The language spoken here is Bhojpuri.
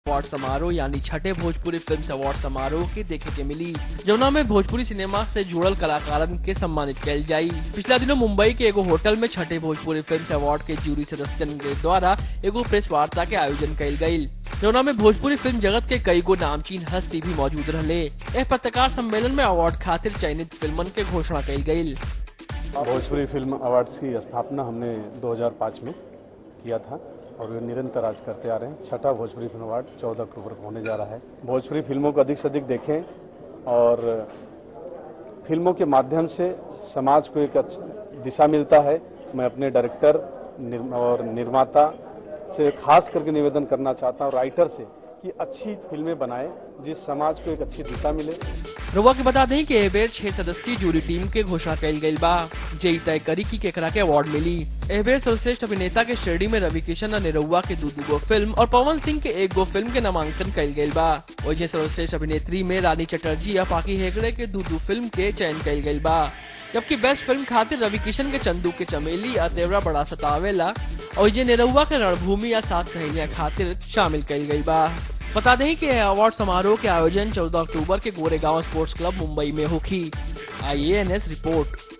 अवार्ड समारोह यानी छठे भोजपुरी फिल्म अवार्ड समारोह के देखे के मिली जमुना में भोजपुरी सिनेमा से जुड़ल कलाकारन के सम्मानित कल जाई पिछला दिनों मुंबई के एगो होटल में छठे भोजपुरी फिल्म अवार्ड के जूरी सदस्यन के द्वारा एगो प्रेस वार्ता के आयोजन कल गयी जमुना में भोजपुरी फिल्म जगत के कई गो नामचीन हस्ती भी मौजूद रहे यह पत्रकार सम्मेलन में अवार्ड खातिर चयनित फिल्मन के घोषणा कल गयी भोजपुरी फिल्म अवार्ड्स की स्थापना हमने 2005 में किया था और ये निरंतर आज करते आ रहे हैं छठा भोजपुरी फिल्म अवार्ड 14 अक्टूबर को होने जा रहा है भोजपुरी फिल्मों को अधिक से अधिक देखें और फिल्मों के माध्यम से समाज को एक दिशा मिलता है मैं अपने डायरेक्टर और निर्माता से खास करके निवेदन करना चाहता हूँ राइटर से कि अच्छी फिल्में बनाए जिस समाज को एक अच्छी दिशा मिले रुआ के बता दें कि ए बेर छह सदस्यीय जूरी टीम के घोषणा कल गई बा जे तय करी की केकरा के अवार्ड मिली ए बेर सर्वश्रेष्ठ अभिनेता के श्रेणी में रवि किशन और निरुआ के दू गो फिल्म और पवन सिंह के एक गो फिल्म के नामांकन कल गई बा वही सर्वश्रेष्ठ अभिनेत्री में रानी चटर्जी और पाकी हेगड़े के दू फिल्म के चयन कल गई बा जबकि बेस्ट फिल्म खातिर रवि किशन के चंदू के चमेली या तेवरा बड़ा सतावेला और ये निरुआ के रणभूमि या सात सहेलियां खातिर शामिल कल गई बा बता दें कि अवार्ड समारोह के आयोजन 14 अक्टूबर के गोरेगांव स्पोर्ट्स क्लब मुंबई में होगी आई रिपोर्ट